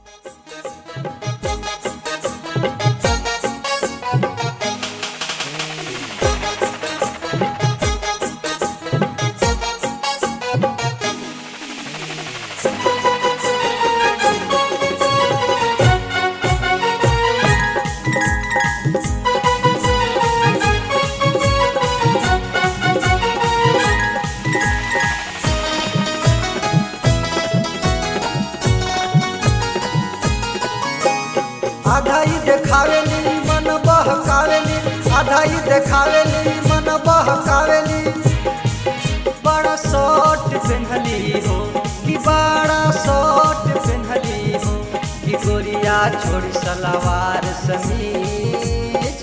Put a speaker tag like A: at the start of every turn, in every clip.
A: आधा ही देखावेली मन बहकावेली आधा ही देखावेली मन बहकावेली बड़ा शॉर्ट पेन्हली हो कि बड़ा शॉर्ट पेन्हली हो कि गोरिया छोड़ी सलवार समीज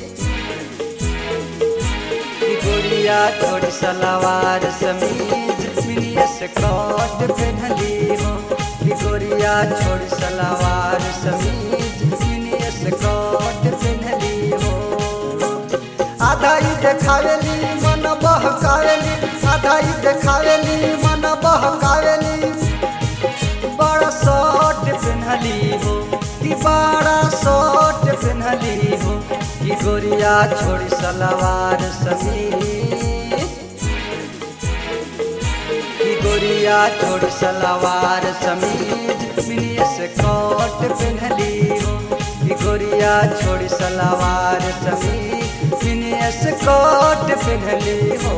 A: कि गोरिया छोड़ी सलवार समीज मिनिया से कट पेन्हली हो कि गोरिया छोड़ी सलवार समीज मिनिया से कट पेन्हली हो आधा ही देखावेली मन बहकावेली आधा ही देखावेली मन बहकावेली बड़ा शॉर्ट पेन्हली हो कि बड़ा शॉर्ट पेन्हली हो कि गोरिया छोड़ी सलवार समीज कि गोरिया छोड़ सलवार समीज मिनिया से कोट पेन्हली हो कि गोरिया छोड़ सलवार समीज मिनिया से कोट पेन्हली हो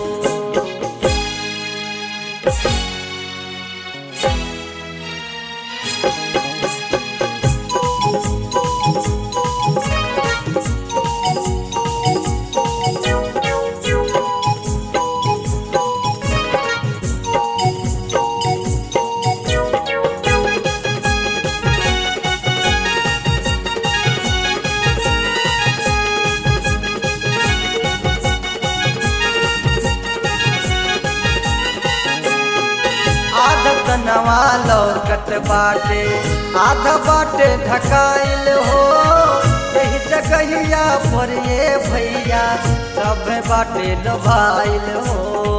A: आधा तनवा लौकत बाटे आधा बाटे ढकाइल हो यही जगहिया पर ये भैया सब बाटे लोभाइल हो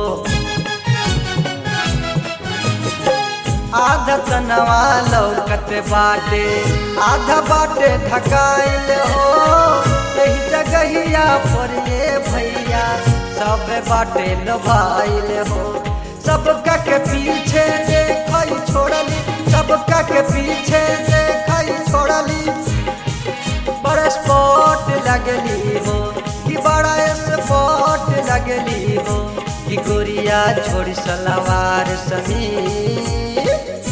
A: आधा तनवा लौकत बाटे आधा बाटे ढकाइल हो यही जगहिया पर ये भैया सब बाटे लोभाइल हो सबका के पीछे देखई छोड़ली सबका के पीछे देखई छोड़ली बड़ा स्पॉट लगली हो कि बड़ा स्पॉट लगली हो कि गोरिया छोड़ी सलवार समीर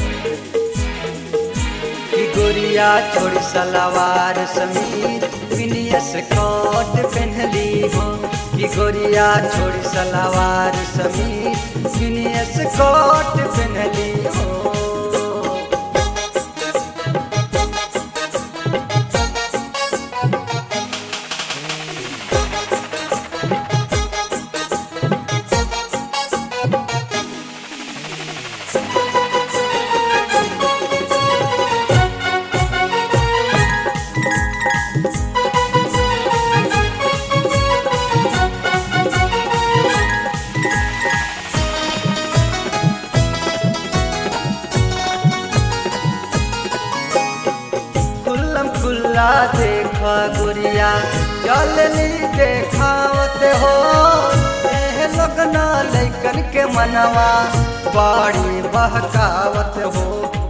A: कि गोरिया छोड़ी सलवार समीर विनियस कोट पहनली हो कि गोरिया छोड़ी सलवार समीर विनियस कोट पहनली हो खुल्लम खुल्ला देख गुरिया चलनी देखावत हो एह लगना लैकन के मनवा बाड़ी बहकावत हो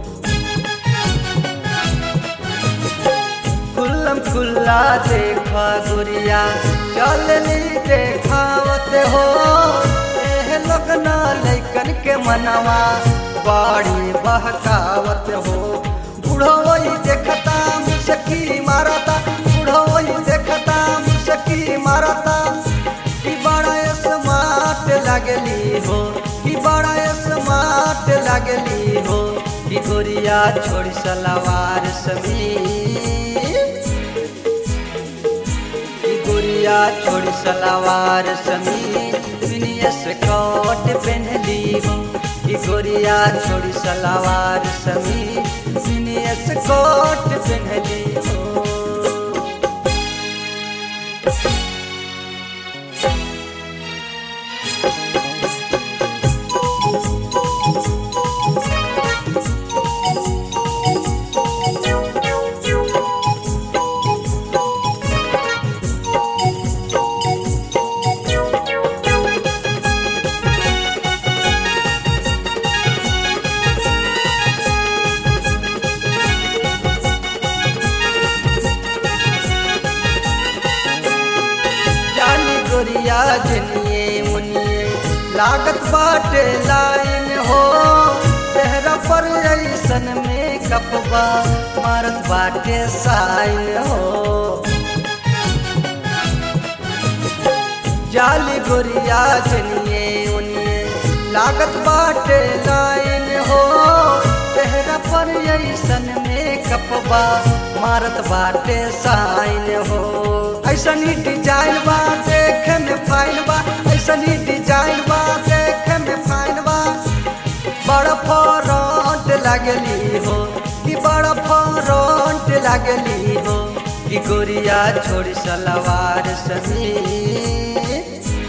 A: खुल्लम खुल्ला देख गुरिया चलनी देखावत हो एह लगना लैकन के मनवा बाड़ी बहकावत हो बुढ़ोई देखता मुसकी मारता बुढ़ोई देखता मुसकी मारता कि बड़ा स्मार्ट लगली हो कि बड़ा स्मार्ट लगली हो कि गोरिया छोड़ सलवार समीर कि गोरिया छोड़ सलवार समीर विनियस कोट पहनली हो कि गोरिया छोड़ सलवार समीर विनियस कोट पहनली हो लागत बाटे लाइन हो चेहरा पर ऐसन में कपबा मारत बाटे साइन हो जाली गोरिया जनिए उनिए लागत बाटे लाइन हो चेहरा पर ऐसन में कपबा मारत बाटे साइन हो ऐसन ही डिजाइन बा देखे में फाइन बा ऐसन ही डिजाइन बा देखे में फाइन बा बड़ा फरंट लगली हो कि बड़ा फरंट लगली हो कि गोरिया छोड़ सलवार समीर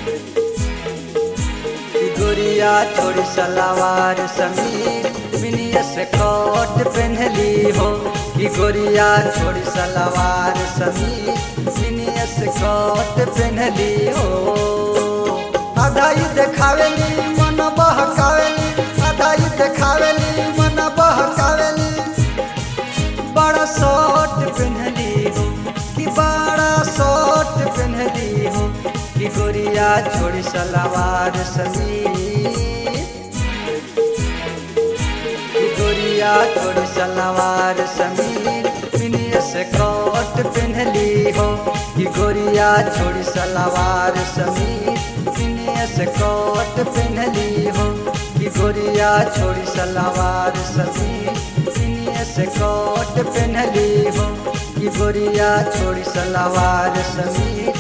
A: कि गोरिया छोड़ सलवार समीर मिनिया से कोट पहनली हो कि गोरिया छोड़ सलवार समीर मिनिया से कोट पहनली हो आधा ही देखावेली मन बहकावेली आधा ही देखावेली मन बहकावेली बड़ा शॉर्ट पहनली हो कि बड़ा शॉर्ट पहनली हो कि गोरिया छोड़ी सलवार समीर कि गोरिया छोड़ी सलवार समीर मिनिया से कोट पहनली हो कि गोरिया छोड़ी सलवार समीर मिनिया से कोट पहनली हो कि गोरिया छोड़ी सलवार समीर मिनिया से कोट पहनली हो कि गोरिया छोड़ी सलवार समीर